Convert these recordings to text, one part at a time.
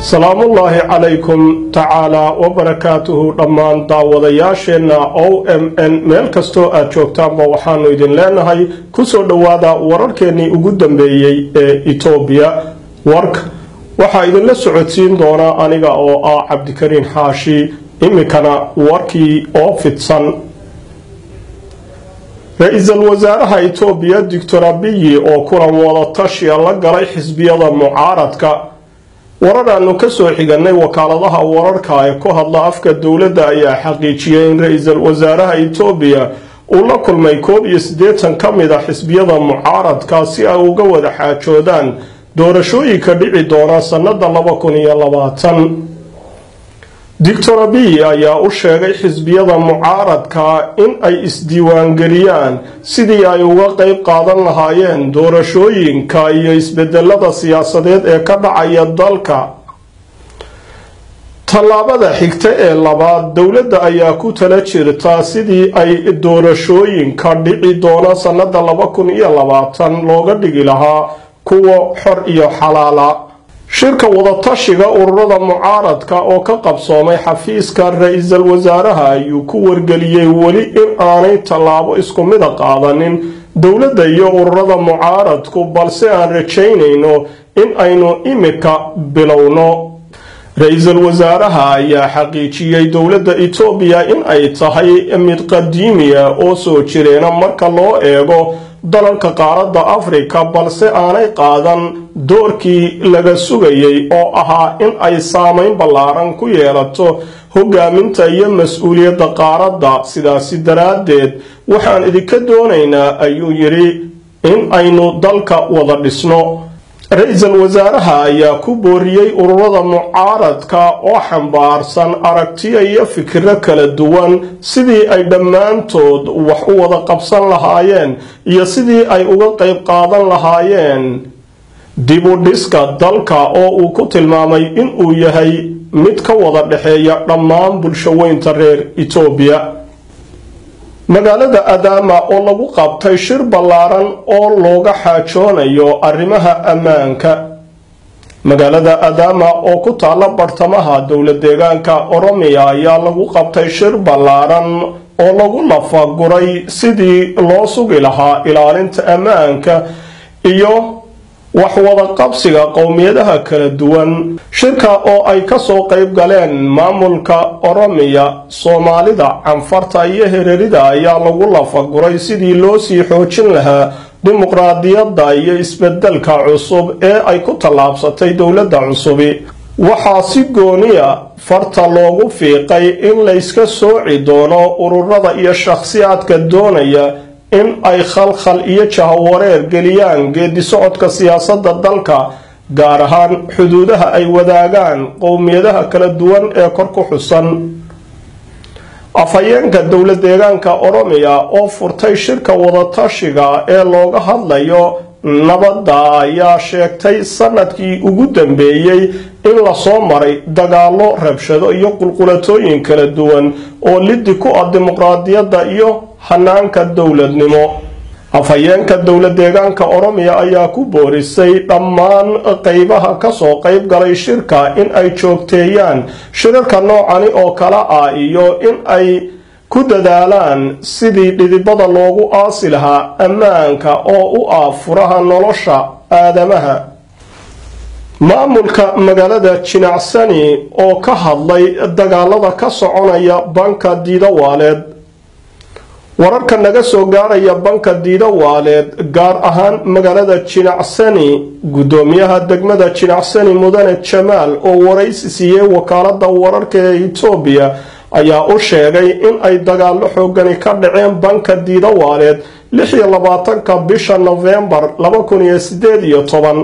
salaamullaahi calaykum tacaalaa wabarakaatuhu dhammaan daawadayaasheenna o m n meel kastoo aad joogtaanba waxaanu idin leenahay kusoo dhowaada wararkeennii ugu dambeeyey ee etoobiya warka waxaa idinla socodsiin doonaa aniga oo ah cabdikariin xaashi iminkana warkii oo fidsan ra-iisul wasaaraha etoobiya doctor abiyi oo kulan wadatashiya la galay xisbiyada mucaaradka warar aanu kasoo xiganay wakaaladaha wararka ee ku hadla afka dowladda ayaa xaqiijiyay in ra-iisul wasaaraha etoobiya uu la kulmay koob iyo siddeetan ka mid a xisbiyada mucaaradka si ay uga wada xaajoodaan doorashooyinka dhici doona sannada laba kun iyo labaatan doctor abiy ayaa u sheegay xisbiyada mucaaradka in ay isdiiwaangeliyaan sidii ay uga qeyb qaadan lahaayeen doorashooyinka iyo isbedelada siyaasadeed ee ka dhacaya dalka tallaabada xigta ee labaad dowladda ayaa ku tala jirta sidii ay doorashooyinka dhici doona sannada laba kun iyo labaatan looga dhigi lahaa kuwa xor iyo xalaala shirka wadatashiga ururada mucaaradka oo ka qabsoomay xafiiska ra-iisul wasaaraha ayuu ku wargeliyey weli in aanay tallaabo isku mida qaadanin dowladda iyo ururada mucaaradku balse aan rajaynayno in aynu imika bilowno ra-iisul wasaaraha ayaa xaqiijiyey dowladda etoobiya in ay tahay mid qadiimiya oo soo jireena marka loo eego dalalka qaaradda afrika balse aanay qaadan doorkii laga sugayay oo ahaa in ay saameyn ballaaran ku yeelato hogaaminta iyo mas-uuliyadda qaaradda sidaasi daraaddeed waxaan idinka doonaynaa ayuu yidhi in aynu dalka wada dhisno ra-iisul wasaaraha ayaa ku booriyey ururada mucaaradka oo xambaarsan aragtiyo iyo fikiro kala duwan sidii ay dhammaantood wax u wada qabsan lahaayeen iyo sidii ay uga qeyb qaadan lahaayeen dibu dhiska dalka oo uu ku tilmaamay inuu yahay mid ka wada dhexeeya dhammaan bulshaweynta reer etoobiya magaalada adaama oo lagu qabtay shir ballaaran oo looga xaajoonayo arrimaha ammaanka magaalada adaama oo ku taalla bartamaha dowla deegaanka oromiya ayaa lagu qabtay shir ballaaran oo lagu lafaguray sidii loo sugi lahaa ilaalinta ammaanka iyo wax wada qabsiga qowmiyadaha kala duwan shirka oo ay kasoo qeyb galeen maamulka oromiya soomaalida canfarta iyo hererida ayaa lagu lafaguray sidii loo sii xoojin lahaa dimuqraadiyadda iyo isbedelka cusub ee ay ku tallaabsatay dowladda cusubi waxaa si gooniya farta loogu fiiqay in layska sooci doono ururada iyo shakhsiyaadka doonaya in ay khalkhal iyo jahawareer geliyaan geedi socodka siyaasadda dalka gaar ahaan xuduudaha ay wadaagaan qowmiyadaha kala duwan ee kor ku xusan afhayeenka dowla deegaanka oromiya oo furtay shirka wadatashiga ee looga hadlayo nabadda ayaa sheegtay sanadkii ugu dambeeyey in lasoo maray dagaallo rabshado iyo qulqulatooyin kala duwan oo liddi ku ah dimuqraadiyadda iyo hanaanka dowladnimo afhayeenka dowla deegaanka oromiya ayaa ku boorisay dhammaan qeybaha kasoo qeyb galay shirka in ay joogteeyaan shirarka noocani oo kale ah iyo in ay ku dadaalaan sidii dhidibada loogu aasi lahaa ammaanka oo u ah furaha nolosha aadamaha maamulka magaalada jinacsani oo ka hadlay dagaalada ka soconaya banka diidawaaleed wararka naga soo gaaraya banka diidawaaleed gaar ahaan magaalada jinacsani guddoomiyaha degmada jinacsani mudane jamaal oo waraysi siiyey wakaalada wararka ee etoobiya ayaa u sheegay in ay dagaallo xoogani ka dhaceen banka diidawaaleed lix iyo labaatanka bisha nofembar laba kun iyo sideed iyo toban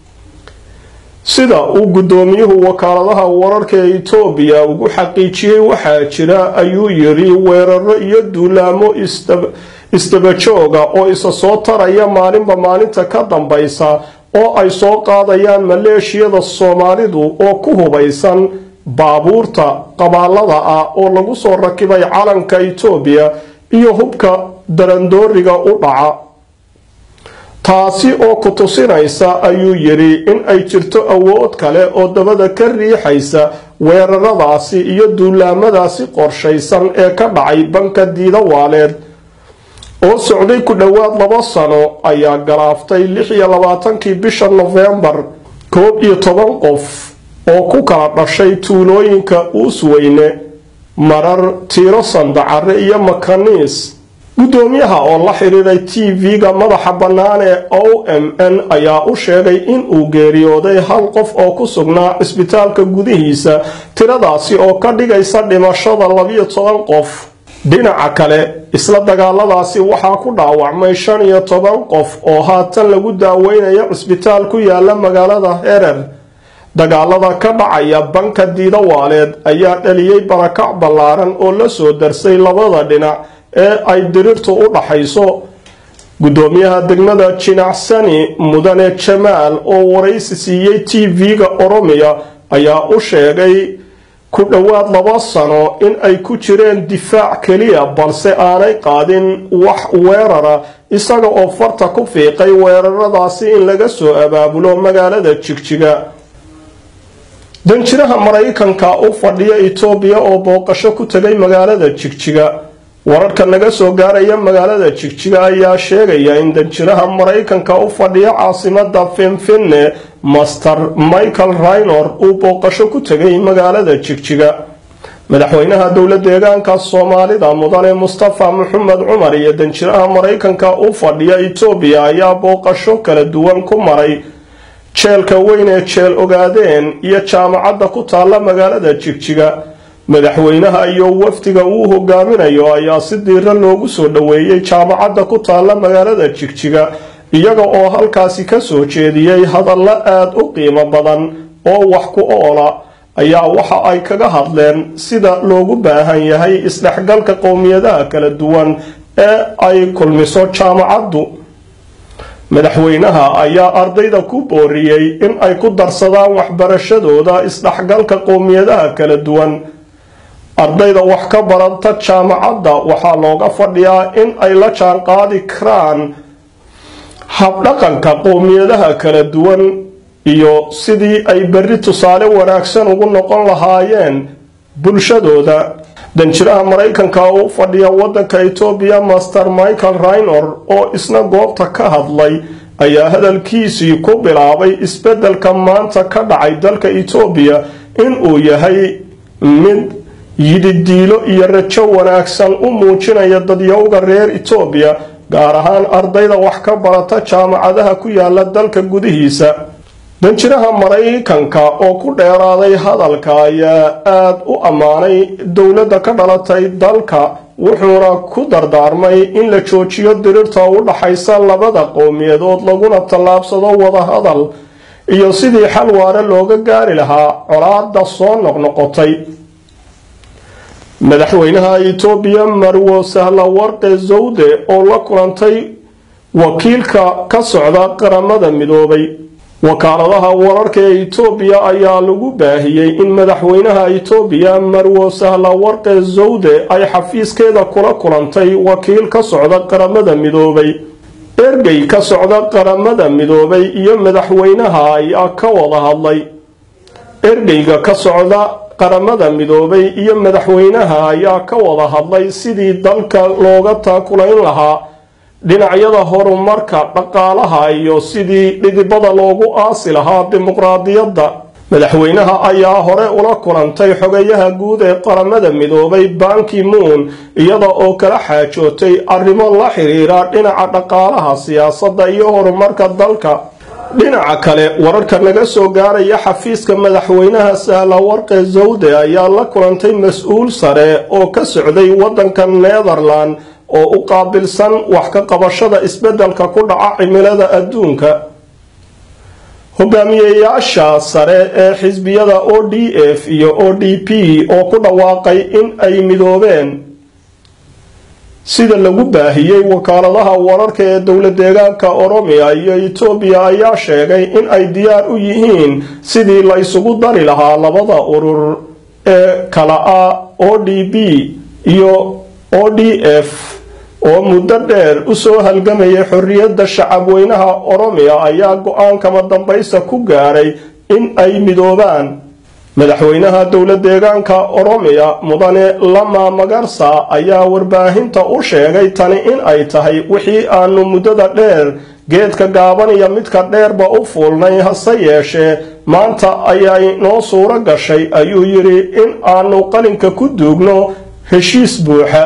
sida uu guddoomiyuhu wakaaladaha wararka ee etoobiya ugu xaqiijiyey waxaa jira ayuu yidhi weeraro iyo duulaamo isdabajooga oo isa soo taraya maalinba maalinta ka dambaysa oo ay soo qaadayaan maleeshiyada soomaalidu oo ku hubaysan baabuurta qabaalada ah oo lagu soo rakibay calanka etoobiya iyo hubka darandooriga u dhaca taasi oo ku tusinaysa ayuu yidhi in ay jirto awood kale oo dabada ka riixaysa weeraradaasi iyo duulaamadaasi qorshaysan ee ka dhacay banka diidawaaleed oo socday ku dhowaad laba sano ayaa galaaftay lix iyo labaatankii bisha nofembar koob iyo toban qof oo ku kala dhashay tuulooyinka uusweyne marar tiiro sandacare iyo makaniis guddoomiyaha oo la xidhiiray t v-ga madaxa bannaan ee o m n ayaa u sheegay in uu geeriyooday hal qof oo ku sugnaa cisbitaalka gudihiisa tiradaasi oo ka dhigaysa dhimashada labiyo toban qof dhinaca kale isla dagaaladaasi waxaa ku dhaawacmay shan iyo toban qof oo haatan lagu daaweynayo cisbitaal ku yaala magaalada herer dagaalada ka dhacaya banka diidawaaleed ayaa dhaliyey barakac ballaaran oo la soo darsay labada dhinac ee ay diriirtu u dhaxayso guddoomiyaha degmada jinacsani mudane jamaal oo waraysi siiyey t v-ga oromiya ayaa u sheegay ku dhowaad laba sano in ay ku jireen difaac keliya balse aanay qaadin wax weerara isaga oo farta ku fiiqay weeraradaasi in laga soo abaabulo magaalada jigjiga danjiraha maraykanka u fadhiya itoobiya oo booqasho ku tegay magaalada jigjiga wararka naga soo gaaraya magaalada jigjiga ayaa sheegaya in danjiraha maraykanka u fadhiya caasimada finfinne master michael raynor uu booqasho ku tegay magaalada jigjiga madaxweynaha dowla deegaanka soomaalida mudane mustafa maxamed cumar iyo danjiraha maraykanka u fadhiya itoobiya ayaa booqasho kala duwan ku maray jeelka weyn ee jeel ogaadeen iyo jaamacadda ku taalla magaalada jigjiga madaxweynaha iyo wafdiga uu hogaaminayo ayaa si diira loogu soo dhoweeyey jaamacadda ku taalla magaalada jigjiga iyaga oo halkaasi ka soo jeediyey hadallo aada u qiimo badan oo wax ku oola ayaa waxa ay kaga hadleen sida loogu baahan yahay isdhexgalka qowmiyadaha kala duwan ee ay kulmiso jaamacaddu madaxweynaha ayaa ardayda ku booriyey in ay ku darsadaan waxbarashadooda isdhexgalka qowmiyadaha kala duwan ardayda wax ka baranta jaamacadda waxaa looga fadhiyaa in ay la jaanqaadi karaan habdhaqanka qowmiyadaha kala duwan iyo sidii ay berri tusaale wanaagsan ugu noqon lahaayeen bulshadooda danjiraha maraykanka u fadhiya waddanka etoobiya master michael raynor oo isna goobta ka hadlay ayaa hadalkiisii ku bilaabay isbeddelka maanta ka dhacay dalka etoobiya inuu yahay mid yidhidiilo iyo rajo wanaagsan u muujinaya dadyowga reer etoobiya gaar ahaan ardayda wax ka barata jaamacadaha ku yaala dalka gudihiisa danjiraha maraykanka oo ku dheeraaday hadalka ayaa aada u ammaanay dowladda ka dhalatay dalka wuxuuna ku dardaarmay in la joojiyo dirirta u dhaxaysa labada qowmiyadood laguna tallaabsado wadahadal iyo sidii xal waare looga gaari lahaa colaada soo noqnoqotay madaxweynaha itoobiya marwo sahlawarqe zawde oo la kulantay wakiilka ka socda qaramada midoobay wakaaladaha wararka ee itoobiya ayaa lagu baahiyey in madaxweynaha itoobiya marwo sahlawarqe zawde ay xafiiskeeda kula kulantay wakiil ka socda qaramada midoobay ergey ka socda qaramada midoobay iyo madaxweynaha ayaa ka wada hadlay ergeyga ka socda qaramada midoobay iyo madaxweynaha ayaa ka wada hadlay sidii dalka looga taakulayn lahaa dhinacyada horumarka dhaqaalaha iyo sidii dhidibada loogu aasi lahaa dimuqraadiyadda madaxweynaha ayaa hore ula kulantay xogayaha guud ee qaramada midoobay banki moon iyada oo kala xaajootay arrimo la xiriira dhinaca dhaqaalaha siyaasadda iyo horumarka dalka dhinaca kale wararka naga soo gaaraya xafiiska madaxweynaha sahlawarqe zawde ayaa la kulantay mas-uul sare oo ka socday waddanka netherland oo u qaabilsan wax ka qabashada isbeddelka ku dhaca cimilada adduunka hogaamiyeyaasha sare ee xisbiyada o d f iyo o d p oo ku dhawaaqay in ay midoobeen sida lagu baahiyey wakaaladaha wararka ee dowla deegaanka oromiya iyo etoobiya ayaa sheegay in ay diyaar u yihiin sidii la isugu dari lahaa labada urur ee kala ah o d b iyo o d f oo muddo dheer u soo halgamayay xorriyadda shacabweynaha oromiya ayaa go-aankama dambaysta ku gaaray in ay midoobaan madaxweynaha dowla deegaanka oromiya mudane lama magarsa ayaa warbaahinta u sheegay tani in ay tahay wixii aanu muddada dheer geedka gaaban iyo midka dheerba u fuulnay hase yeeshee maanta ayay noo suuro gashay ayuu yidhi in aanu qalinka ku duugno heshiis buuxa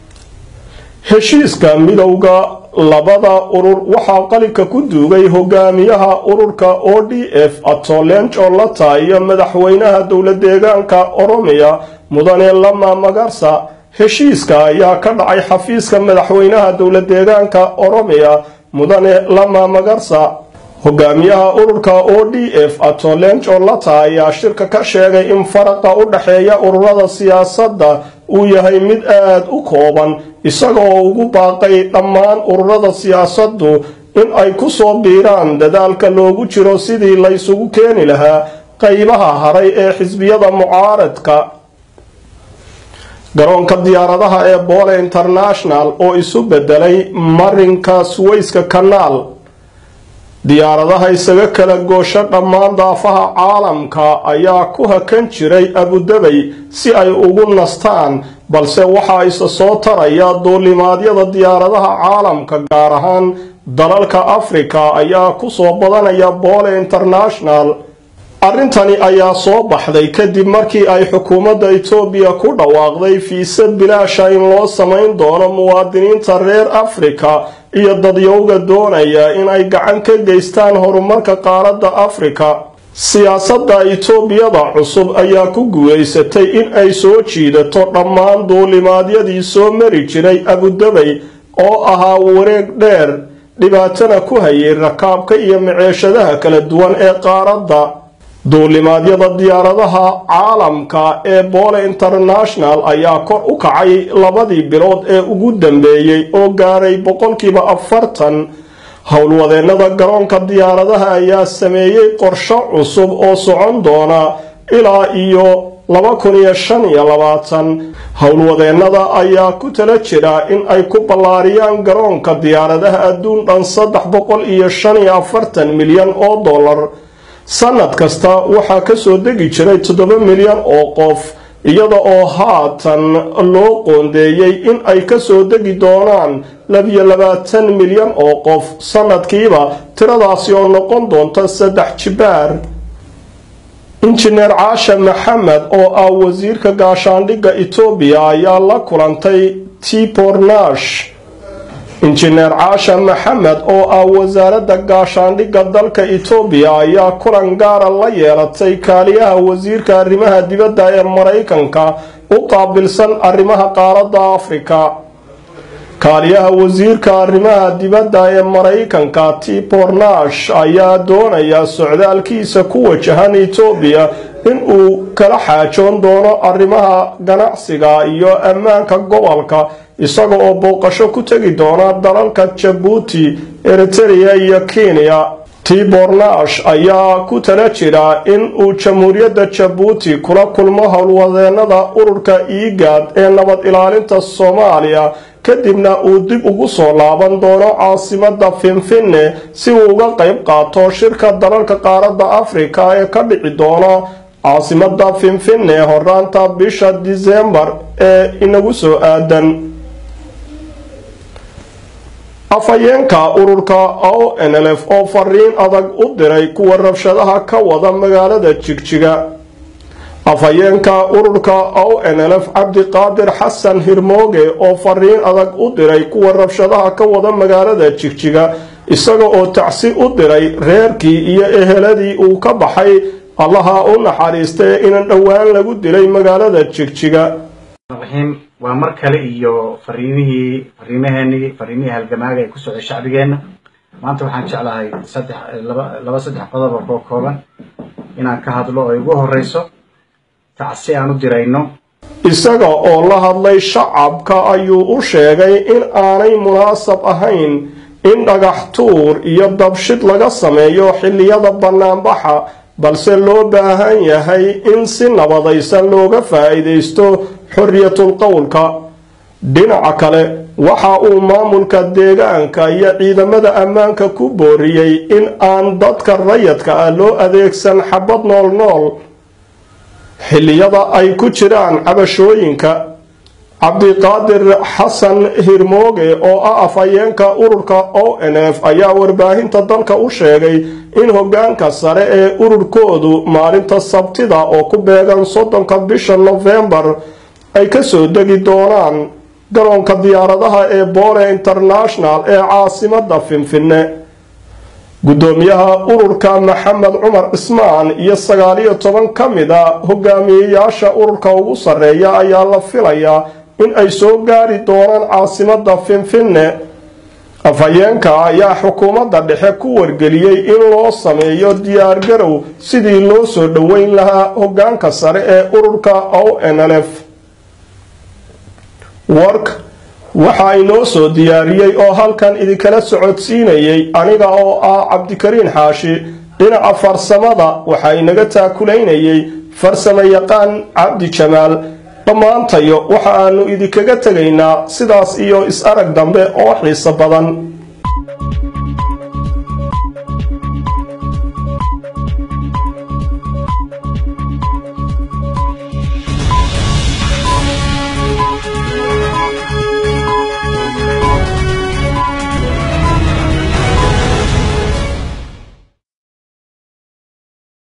heshiiska midowda labada urur waxaa qalinka ku duugay hogaamiyaha ururka o d f atolenco lata iyo madaxweynaha dowla deegaanka oromiya mudane lama magarsa heshiiska ayaa ka dhacay xafiiska madaxweynaha dowla deegaanka oromiya mudane lama magarsa hogaamiyaha ururka o d f atolenco lata ayaa shirka ka sheegay in faraqa u dhexeeya ururada siyaasadda uu yahay mid aada u kooban isagoo ugu baaqay dhammaan ururada siyaasaddu in ay ku soo biiraan dadaalka loogu jiro sidii laysugu keeni lahaa qaybaha haray ee xisbiyada mucaaradka garoonka diyaaradaha ee boole international oo isu bedelay marinka suwayska kanaal diyaaradaha isaga kala goosho dhammaan daafaha caalamka ayaa ku hakan jiray abudabay si ay ugu nastaan balse waxaa isa soo taraya duulimaadyada diyaaradaha caalamka gaar ahaan dalalka afrika ayaa kusoo badanaya boole international arrintani ayaa soo baxday kadib markii ay xukuumadda etoobiya ku dhawaaqday fiise bilaasha in loo samayn doono muwaadiniinta reer afrika iyo dadyowga doonaya inay gacan ka geystaan horumarka qaaradda afrika siyaasadda etoobiyada cusub ayaa ku guulaysatay in ay soo jiidato dhammaan duulimaadyadii soo mari jiray abudabay oo ahaa wareeg dheer dhibaatana ku hayay rakaabka iyo maceeshadaha kala duwan ee qaaradda duulimaadyada diyaaradaha caalamka ee boole international ayaa kor u kacay labadii bilood ee ugu dambeeyey oo gaaray boqolkiiba afartan howlwadeennada garoonka diyaaradaha ayaa sameeyey qorsho cusub oo socon doona ilaa iyo laba kun iyo shan iyo labaatan howlwadeennada ayaa ku tala jira in ay ku ballaariyaan garoonka diyaaradaha adduun dhan saddex boqol iyo shan iyo afartan milyan oo dollar sanad kasta waxaa kasoo degi jiray toddoba milyan oo qof iyada oo haatan loo qoondeeyey in ay kasoo degi doonaan labiyo labaatan milyan oo qof sanadkiiba tiradaasi oo noqon doonta saddex jibaar injineer caasha maxamed oo ah wasiirka gaashaandhigga etoobiya ayaa la kulantay tibornash injineer caasha maxamed oo ah wasaaradda gaashaandhigga dalka etoobiya ayaa kulan gaara la yeelatay kaaliyaha wasiirka arrimaha dibadda ee maraykanka u qaabilsan arrimaha qaaradda afrika kaaliyaha wasiirka arrimaha dibadda ee maraykanka tibornash ayaa doonaya socdaalkiisa ku wajahan etoobiya in uu kala xaajoon doono arrimaha ganacsiga iyo ammaanka gobolka isaga oo booqasho ku tegi doona dalalka jabuuti eritereya iyo kenya tibornash ayaa ku tala jira in uu jamhuuriyadda jabuuti kula kulmo howlwadeenada ururka iigaad ee nabad ilaalinta soomaaliya kadibna uu dib ugu soo laaban doono caasimadda finfinne si uu uga qayb qaato shirka dalalka qaaradda afrika ee ka dhici doona caasimadda finfinne horaanta bisha disembar ee inagu soo aadan afhayeenka ururka o n l f oo fariin adag u diray kuwa rabshadaha ka wada magaalada jigjiga afhayeenka ururka o n l f cabdiqaadir xasan hirmooge oo fariin adag u diray kuwa rabshadaha ka wada magaalada jigjiga isaga oo tacsi u diray reerkii iyo eheladii uu ka baxay allaha u naxariistay inan dhowaan lagu dilay magaalada jigjiga waa mar kale iyo fariimihii fariimaheenii fariimihii halgamaaga ee ku socday shacbigeenna maanta waxaan jeclahay saddex laba laba saddex qodob oo koo kooban inaan ka hadlo oo ugu horeyso tacsi aan u dirayno isaga oo la hadlay shacabka ayuu u sheegay in aanay munaasab ahayn in dhagax tuur iyo dabshid laga sameeyo xilliyada bannaanbaxa balse loo baahan yahay in si nabadaysan looga faa'iidaysto xorriyatul qowlka dhinaca kale waxa uu maamulka deegaanka iyo ciidamada ammaanka ku booriyey in aan dadka rayadka ah loo adeegsan xabad nool nool xilliyada ay ku jiraan cabashooyinka cabdiqaadir xasan hirmooge oo ah afhayeenka ururka o n f ayaa warbaahinta dalka u sheegay in hogaanka sare ee ururkoodu maalinta sabtida oo ku beegan soddonka bisha nofembar ay kasoo degi doonaan garoonka diyaaradaha ee boole international ee caasimada finfinne guddoomiyaha ururka maxamed cumar cismaan iyo sagaaliyo toban ka mid a hogaamiyeyaasha ururka ugu sarreeya ayaa la filayaa in ay soo gaari doonaan caasimada finfinne afhayeenka ayaa xukuumadda dhexe ku wargeliyey in loo sameeyo diyaargarow sidii loo soo dhoweyn lahaa hogaanka sare ee ururka o n l f wark waxaa inoo soo diyaariyey oo halkan idinkala socodsiinayay aniga oo ah cabdikariin xaashi dhinaca farsamada waxaa inaga taakulaynayay farsamo yaqaan cabdi jamaal dhammaantayo waxa aanu idinkaga tegaynaa sidaas iyo is-arag dambe oo xiiso badan